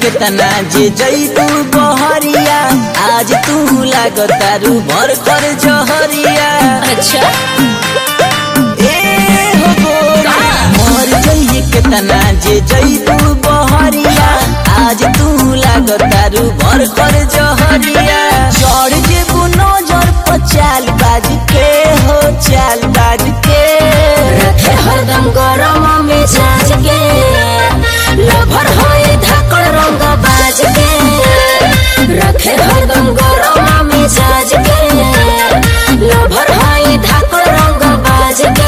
केतना जे जैतू बहरिया आज तू लागतारू भर कर जहरिया अच्छा ए हो गोरा मर जइए केतना जे जैतू बहरिया आज तू लागतारू भर कर जहरिया चढ़ जेबू नजर पर चाल बाज के हो चाल बाज के रखे हरदम गरम मिजाज के लभर होई धाकड़ रंग बाज के रखे हरदम गरम मिजाज के लभर होई धाकड़ रंग बाज के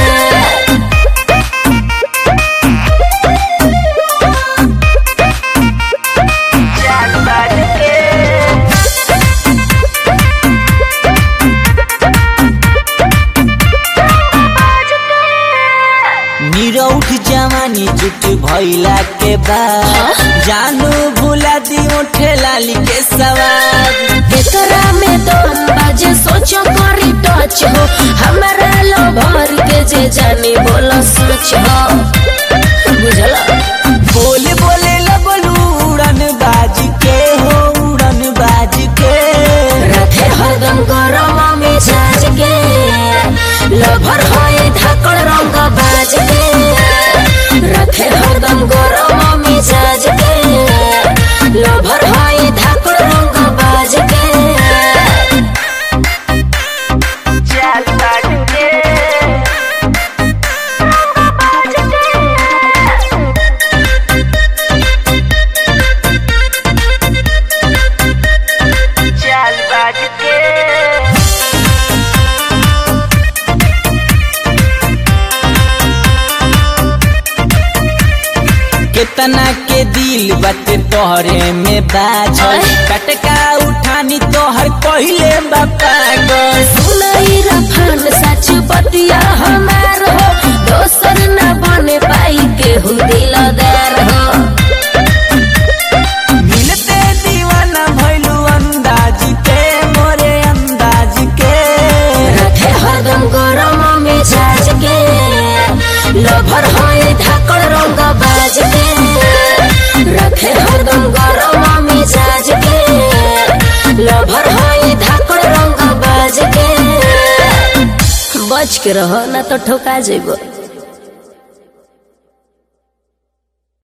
निरौठ जवानी जुट भइला के बाद जानू भुला दियो ठेलाली के सवार एकरा में दम बाजे सोचो करी टच हो हमारा लभर के जे जानी बोलो सोच हो बुझला बोले बोले लगलू उड़न बाज के हो उड़न बाज के रखे हरदम गरम मिजाज के लभर होए धाकड़ रंग बाज के रखे हरदम गरम मिजाज के लभर होए धाकड़ रंग बाज के केतना के दिल बाटे तोहरे में बाझल कटका उठानी तोहर पहिले बापा गल सुनाई रफान सच बतिया हमार हो दोसर न बने पाई केहू दिलदार हो मिलते दीवाना भइलू अंदाज के मोरे अंदाज के रखे हरदम गरम मिजाज के लभर होए धाकड़ रंग बाज के रखे हरदम गरम मिजाज के लभर होए धाकड़ रंग बाज के बच के रहो ना तो ठोका जेबो